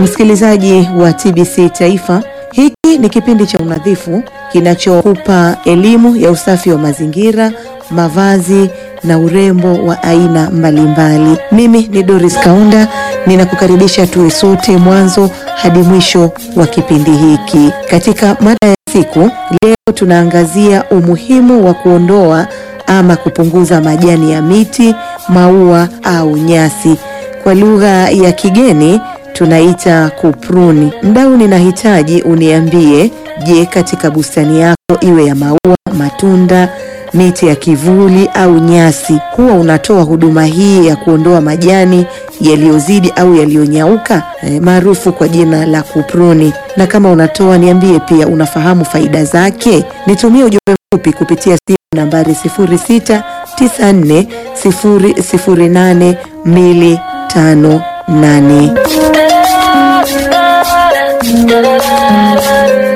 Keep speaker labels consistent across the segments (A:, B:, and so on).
A: Msikilizaji wa TBC Taifa, hiki ni kipindi cha unadhifu kinachokupa elimu ya usafi wa mazingira, mavazi na urembo wa aina mbalimbali. Mimi ni Doris Kaunda, ninakukaribisha tuwe sote mwanzo hadi mwisho wa kipindi hiki. Katika mada ya siku leo, tunaangazia umuhimu wa kuondoa ama kupunguza majani ya miti, maua au nyasi. Kwa lugha ya kigeni tunaita kupruni. Mdau, ninahitaji uniambie, je, katika bustani yako iwe ya maua, matunda, miti ya kivuli au nyasi, huwa unatoa huduma hii ya kuondoa majani yaliyozidi au yaliyonyauka e, maarufu kwa jina la kupruni? Na kama unatoa, niambie pia unafahamu faida zake. Nitumie ujumbe mfupi kupitia simu nambari 0694008258.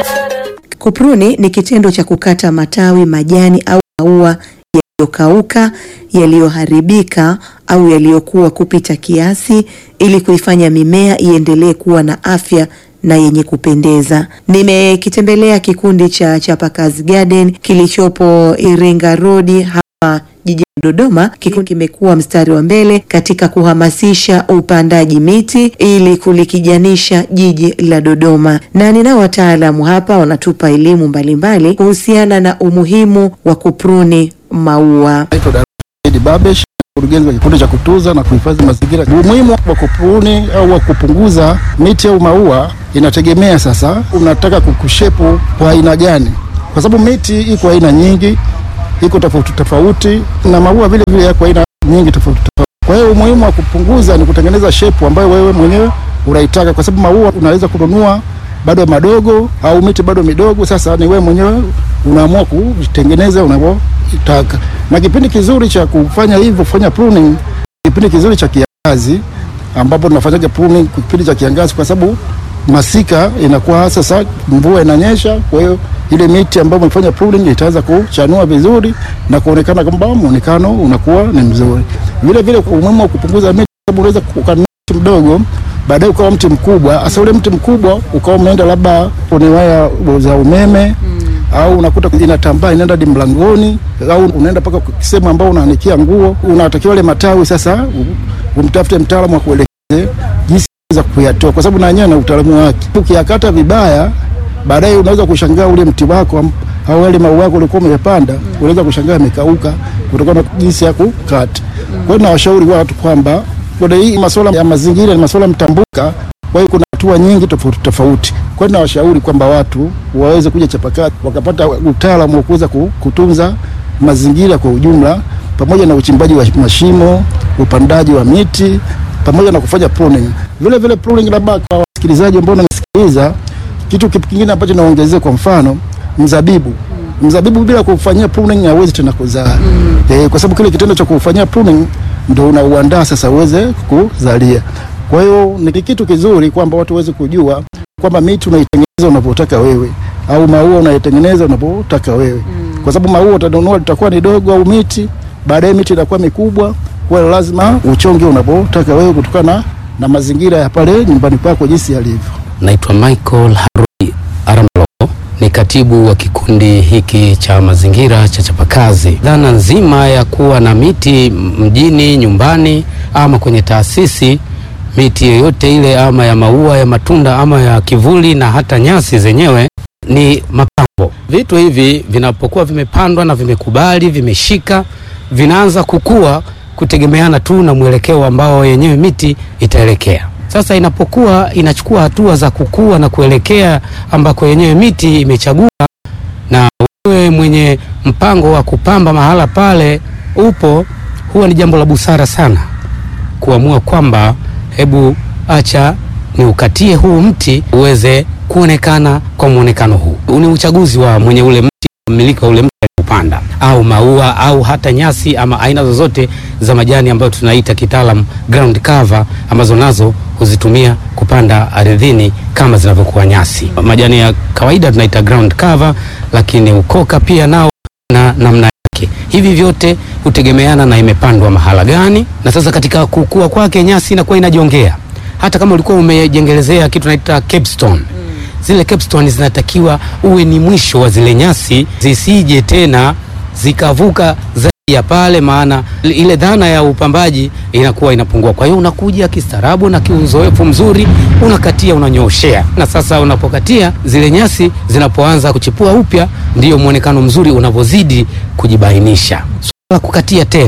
A: Kupruni ni kitendo cha kukata matawi, majani au maua yaliyokauka, yaliyoharibika au yaliyokuwa kupita kiasi ili kuifanya mimea iendelee kuwa na afya na yenye kupendeza. Nimekitembelea kikundi cha Chapakazi Garden kilichopo Iringa Road hapa jijini Dodoma. Kikundi kimekuwa mstari wa mbele katika kuhamasisha upandaji miti ili kulikijanisha jiji la Dodoma, na ninao wataalamu hapa wanatupa elimu mbalimbali kuhusiana na umuhimu wa kupruni maua.
B: Naitwa David Babesh, mkurugenzi wa kikundi cha kutunza na kuhifadhi mazingira. Umuhimu wa kupruni au wa kupunguza miti au maua inategemea sasa unataka kukushepu kwa aina gani, kwa sababu miti iko aina nyingi, iko tofauti tofauti, na maua vile vile yako aina nyingi tofauti tofauti. Kwa hiyo umuhimu wa kupunguza ni kutengeneza shepu ambayo wewe mwenyewe unaitaka, kwa sababu maua unaweza kununua bado madogo au miti bado midogo. Sasa ni wewe mwenyewe unaamua kutengeneza unavyotaka, na kipindi kizuri cha kufanya hivyo, kufanya pruning, kipindi kizuri cha kiangazi, ambapo tunafanyaga pruning kipindi cha kiangazi, kwa sababu masika inakuwa sasa, mvua inanyesha, kwa hiyo ile miti ambayo umefanya pruning itaanza kuchanua vizuri na kuonekana kwamba muonekano unakuwa ni mzuri. Vile vile umuhimu wa kupunguza miti, sababu unaweza kukaa mti mdogo baadaye ukawa mti mkubwa. Hasa ule mti mkubwa ukawa umeenda labda kwenye waya za umeme mm. au unakuta inatambaa inaenda hadi mlangoni, au unaenda mpaka sehemu ambao unaanikia nguo. Unatakiwa ile matawi sasa umtafute mtaalamu wa kuelekeze jinsi za kuyatoa, kwa sababu na yenyewe na utaalamu wake. Ukiyakata vibaya, baadaye unaweza kushangaa ule mti wako au wale maua yako ulikuwa umepanda mm. unaweza kushangaa yamekauka kutokana na jinsi ya kukata. Mm. Kwa hiyo nawashauri watu kwamba kuna hii masuala ya mazingira ni masuala mtambuka, kwa hiyo kuna hatua nyingi tofauti tofauti. Kwa hiyo nawashauri kwamba watu waweze kuja Chapakazi wakapata utaalamu wa kuweza kutunza mazingira kwa ujumla, pamoja na uchimbaji wa mashimo, upandaji wa miti, pamoja na kufanya pruning. Vile vile pruning, labda kwa wasikilizaji ambao wananisikiliza, kitu kingine ambacho naongezea, kwa mfano mzabibu mzabibu bila kufanyia pruning hauwezi tena kuzaa mm. E, kwa sababu kile kitendo cha kufanyia pruning ndo unauandaa sasa uweze kuzalia. Kwa hiyo ni kitu kizuri kwamba watu waweze kujua kwamba miti unaitengeneza unavyotaka wewe au maua unaitengeneza unavyotaka wewe mm. kwa sababu maua utanunua litakuwa ni dogo au miti, baadaye miti inakuwa mikubwa. Kwa hiyo lazima uchonge unavyotaka wewe kutokana na mazingira ya pale nyumbani kwako jinsi yalivyo.
C: Naitwa Michael Harui Aramlo ni katibu wa kikundi hiki cha mazingira cha Chapakazi. Dhana nzima ya kuwa na miti mjini, nyumbani ama kwenye taasisi, miti yoyote ile ama ya maua, ya matunda ama ya kivuli na hata nyasi zenyewe ni mapambo. Vitu hivi vinapokuwa vimepandwa na vimekubali, vimeshika, vinaanza kukua kutegemeana tu na mwelekeo ambao yenyewe miti itaelekea. Sasa inapokuwa inachukua hatua za kukua na kuelekea ambako yenyewe miti imechagua, na wewe mwenye mpango wa kupamba mahala pale upo, huwa ni jambo la busara sana kuamua kwamba hebu acha ni ukatie huu mti uweze kuonekana kwa mwonekano huu. Ni uchaguzi wa mwenye ule mti, mmiliki wa ule mti kupanda au maua au hata nyasi ama aina zozote za majani ambayo tunaita kitaalam ground cover, ambazo nazo huzitumia kupanda ardhini kama zinavyokuwa nyasi. Majani ya kawaida tunaita ground cover, lakini ukoka pia nao na namna yake. Hivi vyote hutegemeana na imepandwa mahala gani, na sasa katika kukua kwake nyasi inakuwa inajongea hata kama ulikuwa umejengelezea kitu naita capstone zile capstone zinatakiwa uwe ni mwisho wa zile nyasi zisije tena zikavuka zaidi ya pale, maana ile dhana ya upambaji inakuwa inapungua. Kwa hiyo unakuja kistaarabu na kiuzoefu mzuri, unakatia, unanyoshea, na sasa unapokatia zile nyasi zinapoanza kuchipua upya, ndiyo mwonekano mzuri unavyozidi kujibainisha. Swala la kukatia tena,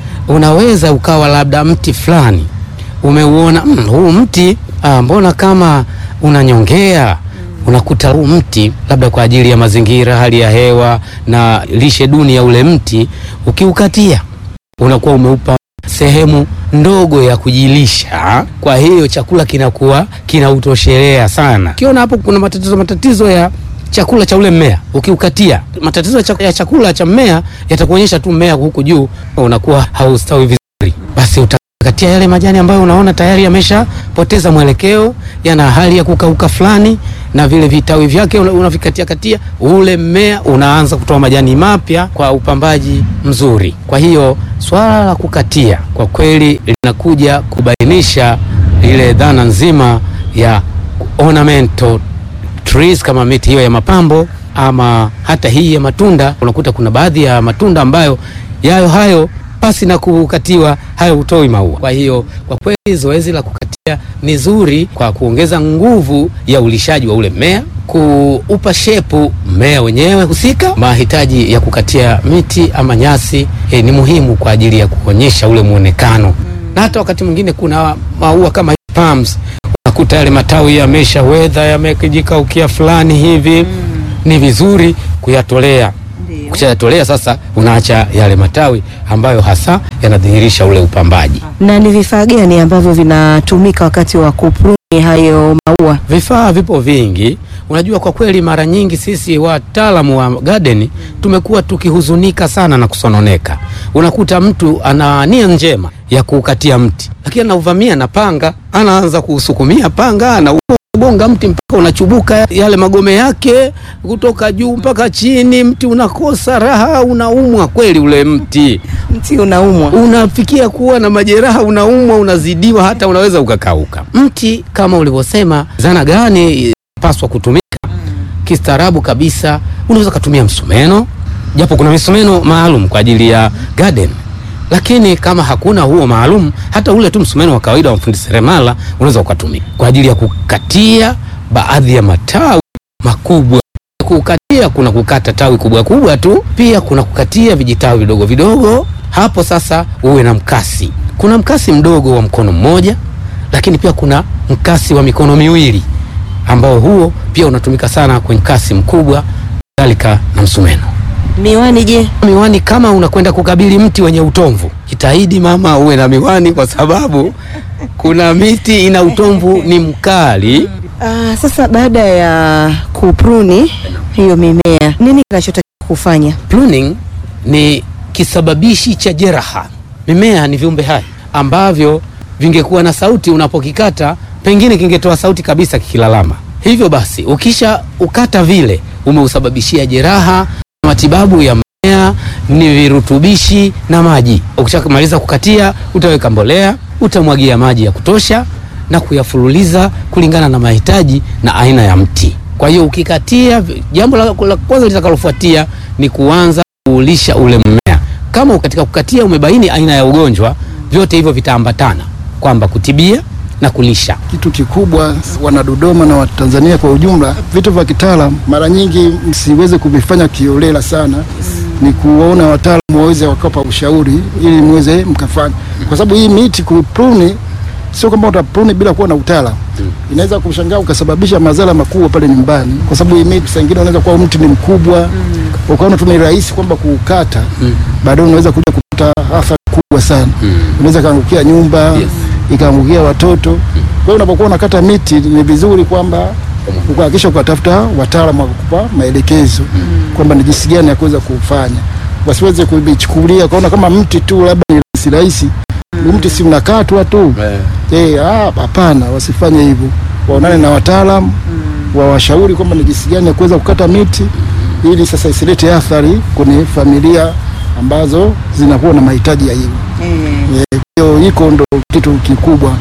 C: unaweza ukawa labda mti fulani umeuona, mm, huu mti ah, mbona kama unanyongea unakuta huu mti labda kwa ajili ya mazingira, hali ya hewa na lishe duni ya ule mti, ukiukatia unakuwa umeupa sehemu ndogo ya kujilisha. Kwa hiyo chakula kinakuwa kinautoshelea sana. Ukiona hapo kuna matatizo matatizo ya chakula cha ule mmea, ukiukatia matatizo ya chak- ya chakula cha mmea yatakuonyesha tu mmea huku juu unakuwa haustawi vizuri, basi uta katia yale majani ambayo unaona tayari yameshapoteza mwelekeo, yana hali ya kukauka fulani, na vile vitawi vyake una- unavikatia katia, ule mmea unaanza kutoa majani mapya kwa upambaji mzuri. Kwa hiyo swala la kukatia kwa kweli linakuja kubainisha ile dhana nzima ya ornamental trees kama miti hiyo ya mapambo ama hata hii ya matunda. Unakuta kuna baadhi ya matunda ambayo yayo hayo pasi na kukatiwa hayo hutoi maua. Kwa hiyo kwa kweli zoezi la kukatia ni zuri kwa kuongeza nguvu ya ulishaji wa ule mmea, kuupa shepu mmea wenyewe husika. Mahitaji ya kukatia miti ama nyasi eh, ni muhimu kwa ajili ya kuonyesha ule muonekano, na hata wakati mwingine kuna maua kama palms unakuta yale matawi yamesha wedha yamejikaukia fulani hivi, ni vizuri kuyatolea. Ukishayatolea sasa, unaacha yale matawi ambayo hasa yanadhihirisha ule upambaji.
A: Na ni vifaa gani ambavyo vinatumika wakati wa kupruni hayo maua?
C: Vifaa vipo vingi. Unajua, kwa kweli mara nyingi sisi wataalamu wa garden tumekuwa tukihuzunika sana na kusononeka. Unakuta mtu ana nia njema ya kukatia mti, lakini anauvamia na panga, anaanza kuusukumia panga, anagonga mti mpaka unachubuka yale magome yake kutoka juu mpaka chini, mti unakosa raha, unaumwa kweli ule mti
A: Mti unaumwa.
C: unafikia kuwa na majeraha, unaumwa, unazidiwa, hata unaweza ukakauka. Mti kama ulivyosema, zana gani paswa kutumika kistaarabu kabisa? Unaweza ukatumia msumeno, japo kuna misumeno maalum kwa ajili ya garden, lakini kama hakuna huo maalum, hata ule tu msumeno wa kawaida wa fundi seremala unaweza ukatumia kwa ajili ya kukatia baadhi ya matawi makubwa kukatia kuna kukata tawi kubwa kubwa tu, pia kuna kukatia vijitawi vidogo vidogo. Hapo sasa uwe na mkasi. Kuna mkasi mdogo wa mkono mmoja, lakini pia kuna mkasi wa mikono miwili ambao huo pia unatumika sana kwenye mkasi mkubwa, kadhalika na msumeno.
A: Miwani je?
C: Miwani kama unakwenda kukabili mti wenye utomvu, jitahidi mama uwe na miwani, kwa sababu kuna miti ina utomvu ni mkali.
A: Ah, sasa baada ya kupruni hiyo mimea, nini kinachotakiwa kufanya?
C: Pruning ni kisababishi cha jeraha. Mimea ni viumbe hai ambavyo vingekuwa na sauti, unapokikata pengine kingetoa sauti kabisa kikilalama. Hivyo basi, ukisha ukata vile, umeusababishia jeraha. Matibabu ya mmea ni virutubishi na maji. Ukishamaliza kukatia, utaweka mbolea, utamwagia maji ya kutosha na kuyafululiza kulingana na mahitaji na aina ya mti. Kwa hiyo ukikatia, jambo la, la kwanza litakalofuatia ni kuanza kuulisha ule mmea. Kama katika kukatia umebaini aina ya ugonjwa, vyote hivyo vitaambatana kwamba kutibia na kulisha.
B: Kitu kikubwa wana Dodoma na Watanzania kwa ujumla, vitu vya kitaalam mara nyingi msiweze kuvifanya kiolela sana, ni kuwaona wataalamu waweze wakapa ushauri ili muweze mkafanya, kwa sababu hii miti kupruni sio kwamba utapruni bila kuwa na utaalamu. Inaweza kushangaa ukasababisha madhara makubwa pale nyumbani, kwa sababu hii miti saa ingine unaweza kuwa mti ni mkubwa ukaona tu ni rahisi kwamba kuukata, baadaye unaweza kuja kupata athari kubwa sana. Unaweza kaangukia nyumba
C: Yes.
B: ikaangukia watoto. Kwa hiyo unapokuwa unakata miti ni vizuri kwamba ukahakikisha ukatafuta wataalamu wa kukupa maelekezo kwamba ni jinsi gani ya kuweza kufanya, wasiweze kuichukulia kaona kama mti tu labda ni rahisi rahisi, Huu mti si unakatwa tu eh, ah, hapana, wasifanye hivyo, waonane na wataalamu wawashauri kwamba ni jinsi gani ya kuweza kukata miti ili sasa isilete athari kwenye familia ambazo zinakuwa na mahitaji ya hivyo. Eh, Hiyo hiko ndo kitu kikubwa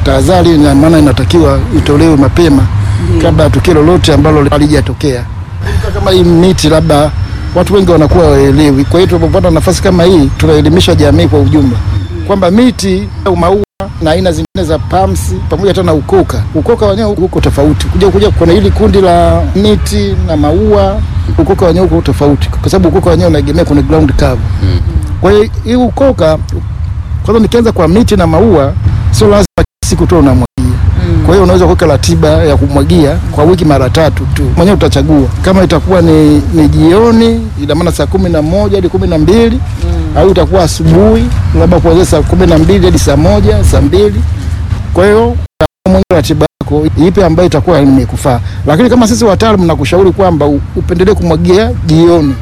B: tahadhari, na maana inatakiwa itolewe mapema kabla ya tukio lolote ambalo halijatokea. Kama hii miti labda watu wengi wanakuwa waelewi, kwa hiyo tunapopata nafasi kama hii tunaelimisha jamii kwa ujumla kwamba miti au maua na aina zingine za palms pamoja hata na ukoka. Ukoka wenyewe uko tofauti, kuja kuja kuna hili kundi la miti na maua, ukoka wenyewe uko tofauti, kwa sababu ukoka wenyewe unaegemea kwenye ground cover. Kwa hiyo hii ukoka, kwanza nikianza kwa miti na maua, sio lazima kila siku tu unamwagia. Kwa hiyo unaweza kuweka ratiba ya kumwagia kwa wiki mara tatu tu, mwenyewe utachagua kama itakuwa ni, ni jioni, ina maana saa kumi na moja hadi kumi na mbili au itakuwa asubuhi labda kuanzia saa kumi na mbili hadi saa moja saa mbili Kwa hiyo mwenyewe ratiba yako ipi ambayo itakuwa imekufaa, lakini kama sisi wataalamu nakushauri kwamba u- upendelee kumwagia jioni,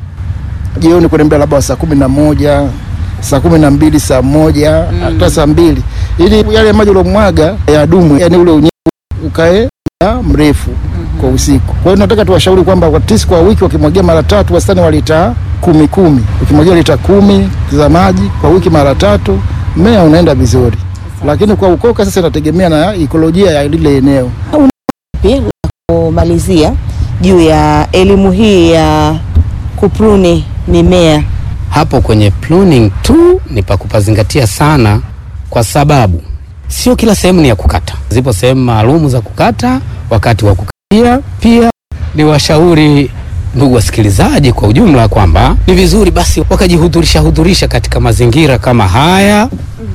B: jioni kuendelea labda saa kumi na moja saa kumi na mbili saa moja hata saa mbili ili yale maji uliomwaga yadumu, yani ule unyevu ukae muda mrefu kwa usiku. Kwa hiyo nataka tuwashauri kwamba watisi kwa wiki wakimwagia mara tatu, wastani wa lita kumi kumi. Ukimwagia lita kumi za maji kwa wiki mara tatu, mmea unaenda vizuri, lakini kwa ukoka sasa inategemea na ikolojia ya lile eneo.
A: Pia la kumalizia juu ya elimu hii ya kupruni mimea.
C: Hapo kwenye pruning tu ni pa kupazingatia sana, kwa sababu sio kila sehemu ni ya kukata. Zipo sehemu maalumu za kukata wakati wa kukatia. Pia ni washauri ndugu wasikilizaji kwa ujumla kwamba ni vizuri basi wakajihudhurisha hudhurisha katika mazingira kama haya,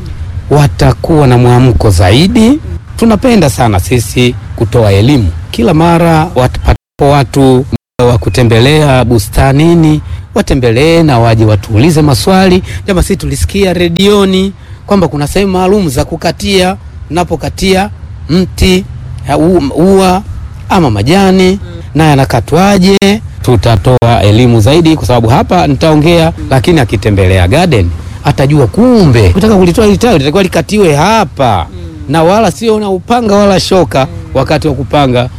C: watakuwa na mwamko zaidi. Tunapenda sana sisi kutoa elimu kila mara wapatapo watu muda wa kutembelea bustanini watembelee na waje watuulize maswali. Jama, sisi tulisikia redioni kwamba kuna sehemu maalum za kukatia, unapokatia mti ya u- ua ama majani na yanakatwaje. Tutatoa elimu zaidi, kwa sababu hapa nitaongea, lakini akitembelea garden atajua kumbe kutaka kulitoa hili tawi litakuwa likatiwe hapa na wala sio na upanga wala shoka wakati wa kupanga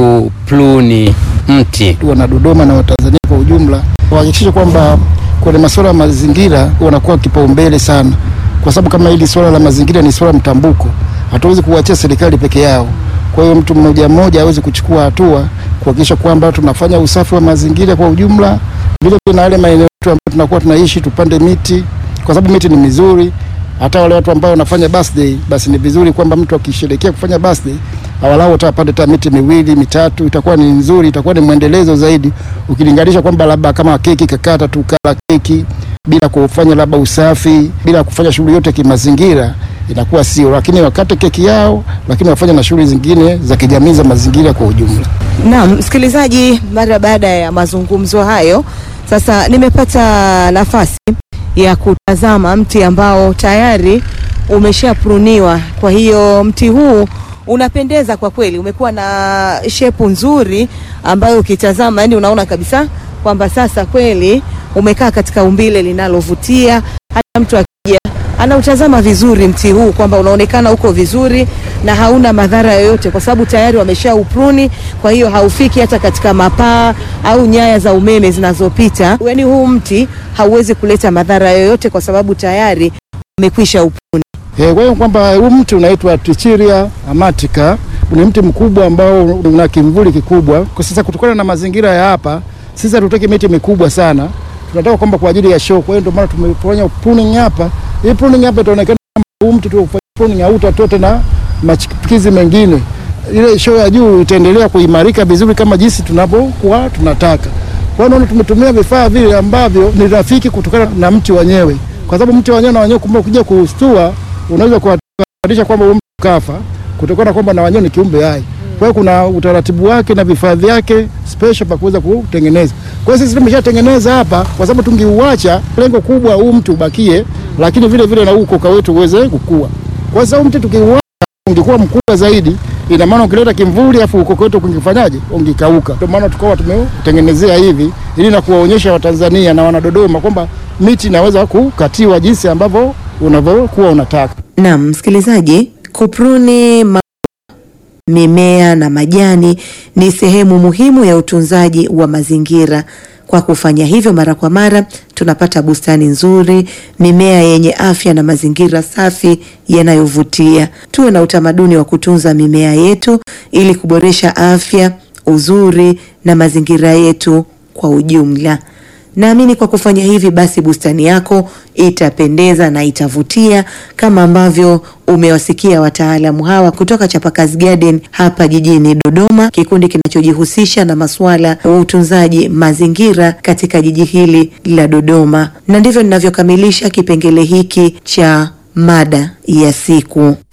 C: kupluni mti.
B: wana Dodoma na Watanzania kwa ujumla wahakikishe kwamba kwenye masuala ya mazingira wanakuwa kipaumbele sana, kwa sababu kama hili swala la mazingira ni swala mtambuko, hatuwezi kuachia serikali peke yao. Kwa hiyo mtu mmoja mmoja aweze kuchukua hatua kuhakikisha kwamba tunafanya usafi wa mazingira kwa ujumla, vile vile na yale maeneo yetu ambayo tunakuwa tunaishi, tupande miti, kwa sababu miti ni mizuri. Hata wale watu ambao wanafanya birthday, basi ni vizuri kwamba mtu akisherehekea kufanya birthday awalau hata apande hata miti miwili mitatu, itakuwa ni nzuri, itakuwa ni mwendelezo zaidi, ukilinganisha kwamba labda kama keki kakata tu kala keki bila kufanya labda usafi, bila kufanya shughuli yote kimazingira, inakuwa sio. Lakini wakate keki yao, lakini wafanye na shughuli zingine za kijamii za mazingira kwa ujumla.
A: Naam, msikilizaji, mara baada ya mazungumzo hayo, sasa nimepata nafasi ya kutazama mti ambao tayari umeshapruniwa. Kwa hiyo mti huu unapendeza kwa kweli, umekuwa na shepu nzuri ambayo ukitazama, yani unaona kabisa kwamba sasa kweli umekaa katika umbile linalovutia. Hata mtu akija anautazama vizuri mti huu kwamba unaonekana uko vizuri na hauna madhara yoyote, kwa sababu tayari wamesha upruni. Kwa hiyo haufiki hata katika mapaa au nyaya za umeme zinazopita. Yani huu mti hauwezi kuleta madhara yoyote, kwa sababu tayari umekwisha upruni.
B: Eh, Kwa hiyo kwamba huu mti unaitwa Trichilia amatica ni mti mkubwa ambao una kimvuli kikubwa. Kwa sasa kutokana na mazingira ya hapa, sisi hatutaki miti mikubwa sana, tunataka kwamba kwa ajili ya show. Kwa hiyo ndio maana tumefanya pruning hapa. Hii pruning hapa itaonekana kama huu mti tu ufanye pruning hautatoa tena machipukizi mengine. Ile show ya juu itaendelea kuimarika vizuri kama jinsi tunavyokuwa tunataka. Kwa hiyo naona tumetumia vifaa vile ambavyo ni rafiki kutokana na mti wenyewe, kwa sababu mti wenyewe na wenyewe kumbe ukija kuustua unaweza kuhatarisha kwamba huyo mtu kafa kutokana kwamba na wenyewe ni kiumbe hai. Kwa hiyo kuna utaratibu wake na vifaa vyake special pa kuweza kutengeneza. Kwa hiyo sisi tumeshatengeneza hapa, kwa sababu tungeuacha, lengo kubwa huu mti ubakie, lakini vile vile na huu ukoka wetu uweze kukua. Kwa sababu mti tukiuacha ungekuwa mkubwa zaidi, ina maana ukileta kimvuli afu ukoka wetu ungefanyaje? Ungekauka. Ndio maana tukawa tumeutengenezea hivi ili na kuwaonyesha Watanzania na Wanadodoma kwamba miti inaweza kukatiwa jinsi ambavyo unavyokuwa unataka.
A: Naam, msikilizaji, kupruni ma mimea na majani ni sehemu muhimu ya utunzaji wa mazingira. Kwa kufanya hivyo mara kwa mara, tunapata bustani nzuri, mimea yenye afya na mazingira safi yanayovutia. Tuwe na utamaduni wa kutunza mimea yetu ili kuboresha afya, uzuri na mazingira yetu kwa ujumla. Naamini kwa kufanya hivi basi bustani yako itapendeza na itavutia kama ambavyo umewasikia wataalamu hawa kutoka Chapakazi Garden hapa jijini Dodoma, kikundi kinachojihusisha na masuala ya utunzaji mazingira katika jiji hili la Dodoma. Na ndivyo ninavyokamilisha kipengele hiki cha mada ya siku.